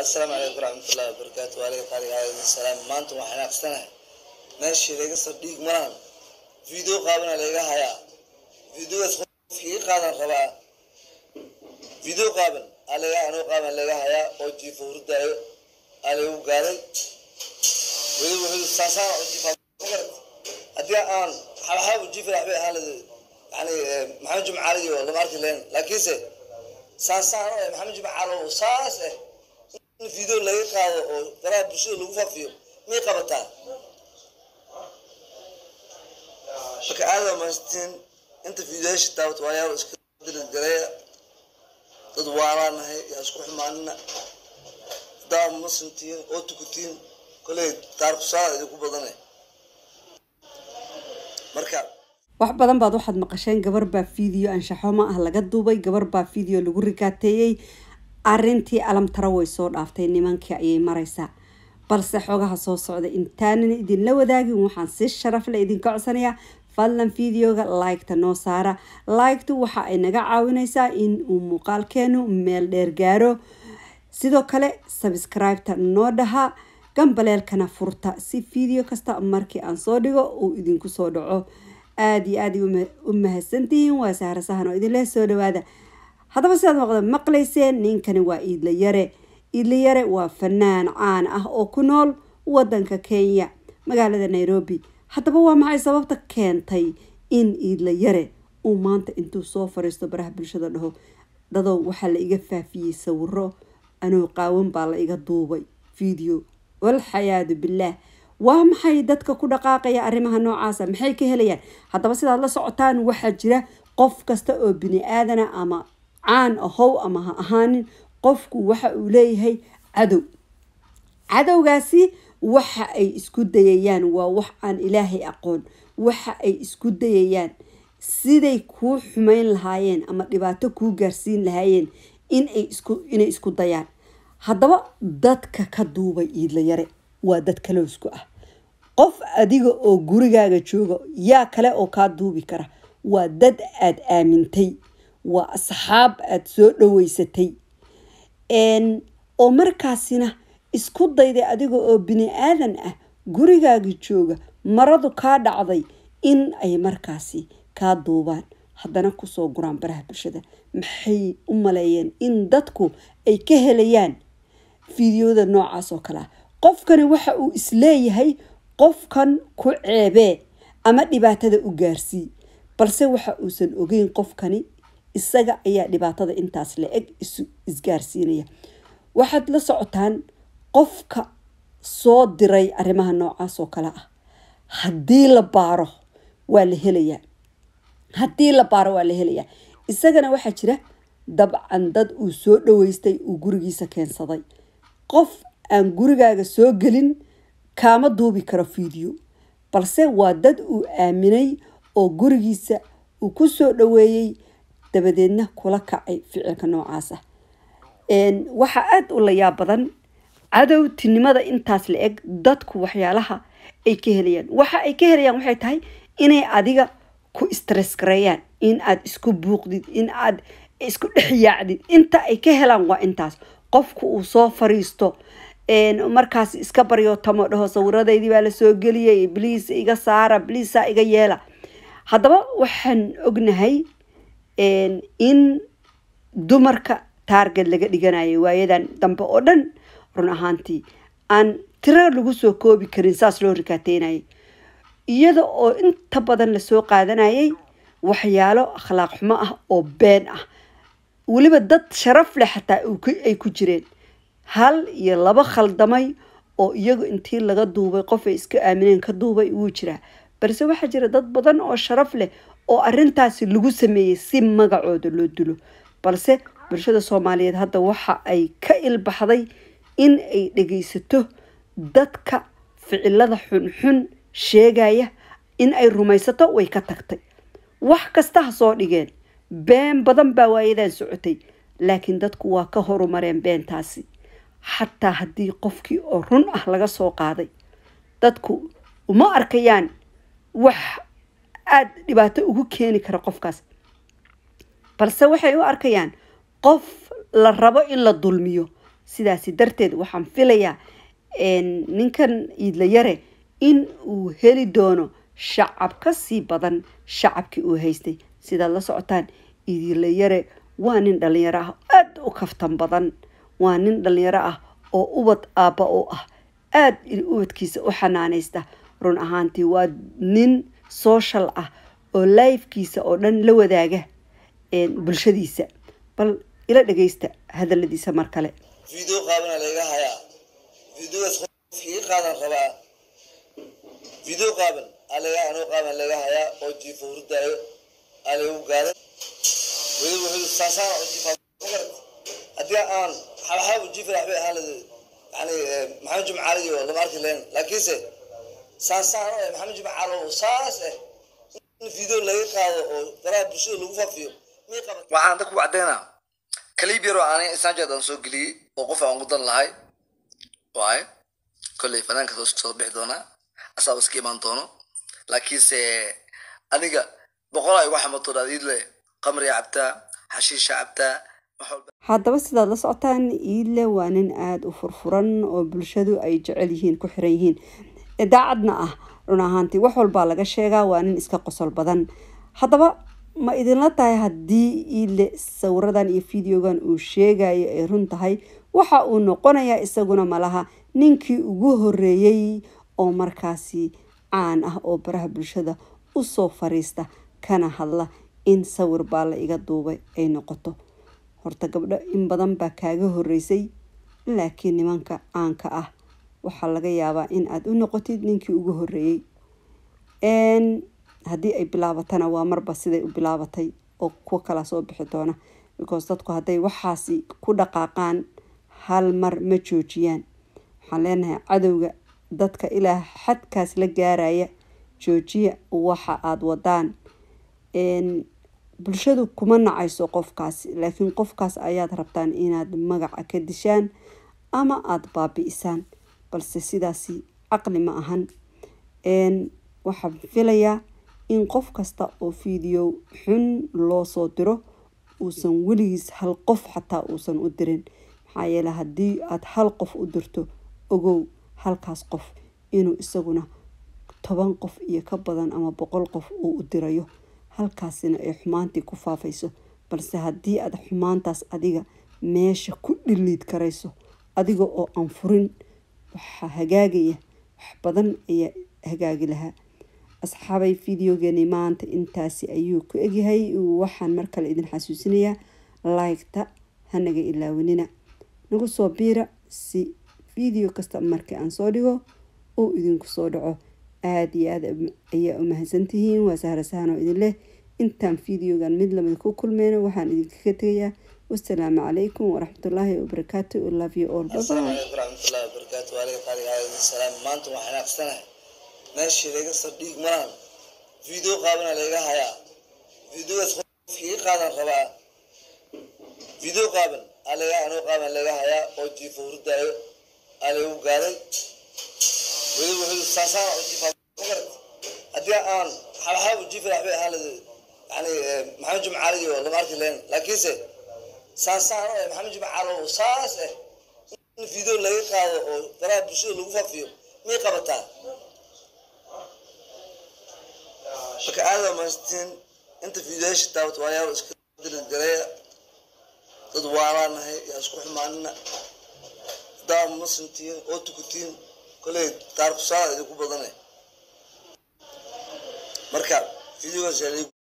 asalaamu calaykum waraxmatullahi wabarakaatu waaliga qaaliga calaykum salaam maanta waxaan aqsanahay meeshii laga soo dhiig malaan video qaabana laga hayaa videogaas qofkii iga qaadan rabaa video qaaban alaga anoo qaaban laga hayaa oo jiifo hurdaayo alagu gaaday weliba wuxuu saasaan u jiifaa magarat haddii aan xabaxaab u jiifi waxbay ahaan lahayd yani maxamed jumcaali iyo lama arki lahayn laakiinse saasaan oo maxamed jumcaali oo saas eh in video laga qaado oo baraha bulshada lagu faafiyo miyay qabataa marka aada maastiin inta videoyaasha daawat waayaal iska dirgareeya dad waalaanahay yaa isku xumaanina hadaa muslimtiin oo tukutiin koley taarkusaada idinku badane marka wax badan baad waxaad maqasheen gabar baa video anshaxoma ah laga duubay gabar baa video lagu rikaateeyey arintii alamtara way soo dhaaftay nimankii ayay mareysaa balse xogaha soo socda intaanan idinla wadaagin waxaan si sharaf le idinka codsanayaa fadlan videoga liketa noo saara liktu waxa ay naga caawineysaa in uu muuqaalkeenu meel dheer gaaro sidoo kale sabscribeta noo dhaha gambaleelkana furta si video kasta markii aan soo dhigo uu idinku soo dhaco aada iyo aada u mahadsantihiin waa sahra sahan oo idinleh soo dhawaada haddaba sidaad maqda maqlayseen ninkani waa iidla yare iidla yare waa fanaan caan ah oo ku nool wadanka kenya magaalada nairobi haddaba waa maxay sababta keentay in iidla yare uu maanta intuu soo fariisto baraha bulshada dhaho dadow waxaa la iga faafiyey sawiro anoo qaawan baa la iga duubay video walxayaadu bilaah waa maxay dadka ku dhaqaaqaya arrimaha noocaasa maxay ka helayaan haddaba sidaad la socotaan waxaa jira qof kasta oo bini aadana ama caan ahow ama ha ahaanin qofku waxa uu leeyahay cadow cadowgaasi waxa ay isku dayayaan waa wax aan ilaahay aqoon waxa ay isku dayayaan siday kuu xumeyn lahaayeen ama dhibaato kuu gaarsiin lahaayeen inay isku inay isku dayaan haddaba dadka ka duubay iidla yare waa dad kaloosku ah qof adiga oo gurigaaga jooga yaa kale oo kaa duubi kara waa dad aada aamintay waa asxaab aada soo dhaweysatay oo markaasina isku dayday adiga oo bini aadan ah gurigaaga jooga maradu kaa dhacday in ay markaasi kaa duubaan haddana kusoo guraan baraha bulshada maxay u maleeyeen in dadku ay ka helayaan fideoda noocaas oo kale ah qofkani waxa uu isleeyahay qofkan ku ceebee ama dhibaatada u gaarsii balse waxa uusan ogeyn qofkani isaga ayaa dhibaatada intaas la eg isgaarsiinaya waxaad la socotaan qofka soo diray arrimaha noocaas oo kale ah haddii la baaro waa la helayaa haddii la baaro waa la helayaa isagana waxaa jira dabcan dad uu soo dhaweystay uu gurigiisa keensaday qof aan gurigaaga soo gelin kaama duubi karo video balse waa dad uu aaminay oo gurigiisa uu ku soo dhaweeyey dabadeedna kula kacay ficilka noocaas ah waxaa aada u layaab badan cadowtinimada intaas la eg dadku waxyaalaha ay ka helayaan waxa ay ka helayaan waxay tahay inay adiga ku stress gareeyaan in aad isku buuqdid in aad isku dhexyaacdid inta ay ka helaan waa intaas qofku uu soo fariisto markaas iska baryo tamo dhaho sawiradaydii baa lasoo geliyay bliis iga saara bliisa iga yeela haddaba waxaan ognahay in dumarka taarget laga dhiganayo waayadan dambe oo dhan run ahaantii aan tiro lagu soo koobi karin saas loo rikaateynayay iyada oo inta badan lasoo qaadanayay waxyaalo akhlaaq xumo ah oo been ah weliba dad sharaf leh xataa ay ku jireen hal iyo laba khaldamay oo iyagu intii laga duubay qof ay iska aamineen ka duubay wuu jiraa balse waxaa jira dad badan oo sharaf leh oo arintaasi lagu sameeyey si magacooda loo dilo balse bulshada soomaaliyeed hadda waxa ay ka ilbaxday in ay dhageysato dadka ficilada xunxun sheegaya in ay rumaysato way ka tagtay wax kasta ha soo dhigeen been badan baa waayadan socotay laakiin dadku waa ka horumareen beentaasi xataa haddii qofkii oo run ah laga soo qaaday dadku uma arkayaan wax aada dhibaato ugu keeni kara qofkaas balse waxay u arkayaan qof la rabo in la dulmiyo sidaasi darteed waxaan filayaa ninkan iidla yare in uu heli doono shacab ka sii badan shacabkii uu haystay sidaad la socotaan iidla yare waa nin dhalinyaro ah aada u kaftan badan waa nin dhalinyaro ah oo ubad aabba u ah aada ubadkiisa u xanaanaysta run ahaantii waa nin social ah oo lifekiisa oo dhan la wadaaga bulshadiisa bal ila dhageysta hadaladiisa mar kale video qaabana laga hayaa videogaas qofkii qaadan rabaa video qaaban alaga anoo qaaban laga hayaa oo jiifo hurdaayo alagu gaaray weliba wuxuu saasaan u jiifaa magarat haddii aan xabxaab u jiifi waxbay ahaan lada yani maxamed jumcaali iyo lama arki lahayn laakiinse saasaan oo maxamed jumcaali oo saas eh in video laga qaado oo baraha bulshada lagu faafiyo mii qaban waxaan dadku caddeynaa kaliib yaroo aanay snapchat aan soo geliyey oo qof aan udan lahay waaye kolley fanaanka soo soo bixi doonaa asaaba iska imaan doono laakiinse aniga boqol ay uga xamato dhaadiidle qamriya cabtaa xashiisha cabtaa wax walba haddaba sidaad la socotaan iidle waa nin aada u furfuran oo bulshadu ay jecel yihiin ku xiran yihiin daacadna ah run ahaantii wax walbaa laga sheegaa waa nin iska qosol badan haddaba ma idinla tahay haddii iidle sawiradan iyo videogan uu sheegayo ay run tahay waxa uu noqonayaa isaguna malaha ninkii ugu horeeyey oo markaasi caan ah oo baraha bulshada usoo fariista kana hadla in sawir baa la iga duubay ay noqoto horta gabdho in badan baa kaaga horeysay laakiin nimanka caanka ah waxaa laga yaabaa in aada u noqotid ninkii ugu horeeyey haddii ay bilaabatana waa marba siday u bilaabatay oo kuwa kala soo bixi doona because dadku hadday waxaasi ku dhaqaaqaan hal mar ma joojiyaan waxaan leenahay cadowga dadka ilaa xadkaas la gaaraya joojiya waxa aada wadaan bulshadu kuma nacayso qofkaas laakiin qofkaas ayaad rabtaan inaad magaca ka dishaan ama aada baabi-isaan balse sidaasi caqli ma ahan waxaan filayaa in qof kasta oo video xun loo soo diro uusan weligiis hal qof xataa uusan u dirin maxaa yeele haddii aada hal qof u dirto ogow halkaas qof inuu isaguna toban qof iyo ka badan ama boqol qof uu u dirayo halkaasina ay xumaantii ku faafayso balse haddii aad xumaantaas adiga meesha ku dhiliid karayso adiga oo aan furin waxaa hagaagaya wax badan ayaa hagaagi lahaa asxaabay videogeeni maanta intaasi ayuu ku egyahay waxaan mar kale idin xasuusinayaa laygta hanaga ilaawanina nagu soo biira si video kasta markii aan soo dhigo uu idinku soo dhaco aada iyo aada ayaa u mahadsantihiin waa sahra sahan oo idin leh intaan videogan mid lamid ku kulmeyno waxaan idinkaga tegayaa wasalaamu calaykum waraxmatullaahi wabarakaatu love you all asalaamu bye calaykum waraxmatullahi wabarakaatu waaliga qaaliga alayhi salaam maanta waxaan aqsanahay meeshii laga soo dhiig maraan video qaabana laga hayaa videogaas qofkii qaadan rabaa video qaaban alaga anoo qaaban laga hayaa oo jiifo hurdaayo alagu gaaray weliba wuxuu saasaan u jiifaa magarat haddii aan xabxaab u jiifi waxbay ahaan lada yani maxamed jumcaali iyo lama arki lahayn laakiinse saasaan oo maxamed jumcaali oo saas eh in video laga qaado oo baraha bulshada lagu faafiyo miyay qabataa marka aada mahadsantiin inta videoyaasha daawat waayaal iska dirilgareeya dad waalaanahay yaa isku xumaanina haddaa muslimtiin oo tukutiin koley taarikusaada idinku badanay marka videogaas yaa